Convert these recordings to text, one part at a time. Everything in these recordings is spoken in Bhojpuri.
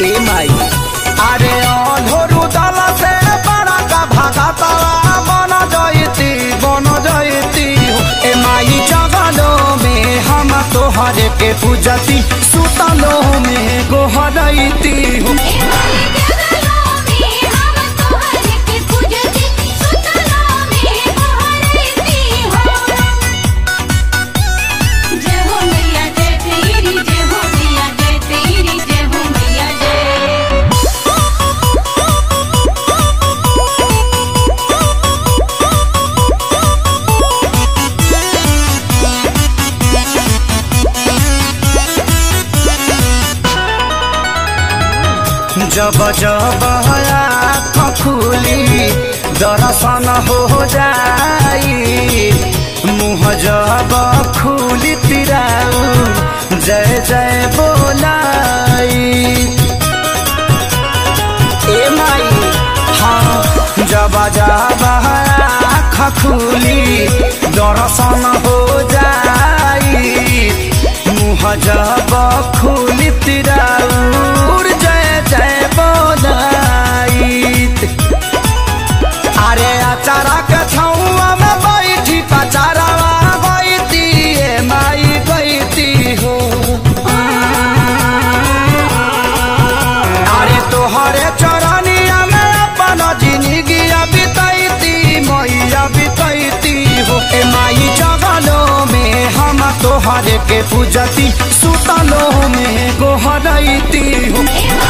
ए माई अरे अधोरु दल से बड़ा का भागतवा बन जयती बन जयती ए माई जगलो में हम तोहर के पूजती सुतलो में गोहरती हो जब जब आँख खुली दर्शन हो जाई मुँह जब खुली तिराऊ जय जय बोलाई ए माई हाँ जब जब आँख खुली दर्शन हो जाई मुँह जब खुली तिराउर जय जय बोलाइत अरे अचारा के छौआ में बैठी पचारावा बैती ए माई बैती हो अरे तोहरे चरनिया में अपन जिंदगी बितैती मैया बितैती हो ए माई जगलो में हम तोहरे के पूजती सुतलो में गोहरैती हो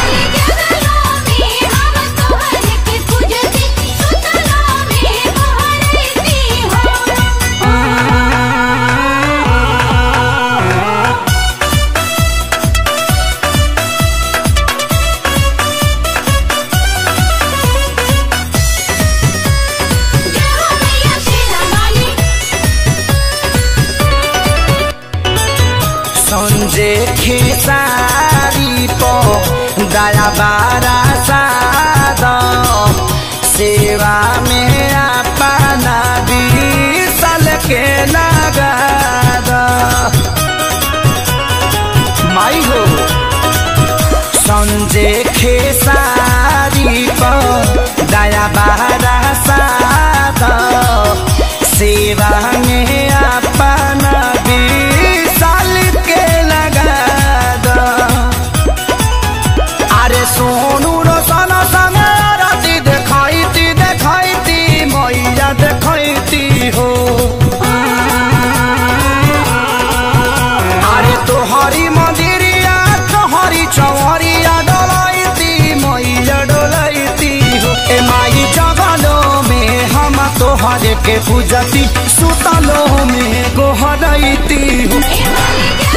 संजे खेसारी पो दया बारा साद सेवा में अपना बीसल के लगाद माई हो संजे खेसारी पो दया बारा साद सेवा में अपना बीसल के लगाद अरे सोनू रोशन संगे राति देखाइती देखाइती मैया देखाइती हो अरे तोहरी मंदिरिया तोहरी चौहरिया डोलाइती मैया डोलाइती हो ए माई जगलो में हम तोहरे के पूजती सुतलो में गोहरैती हो Yeah.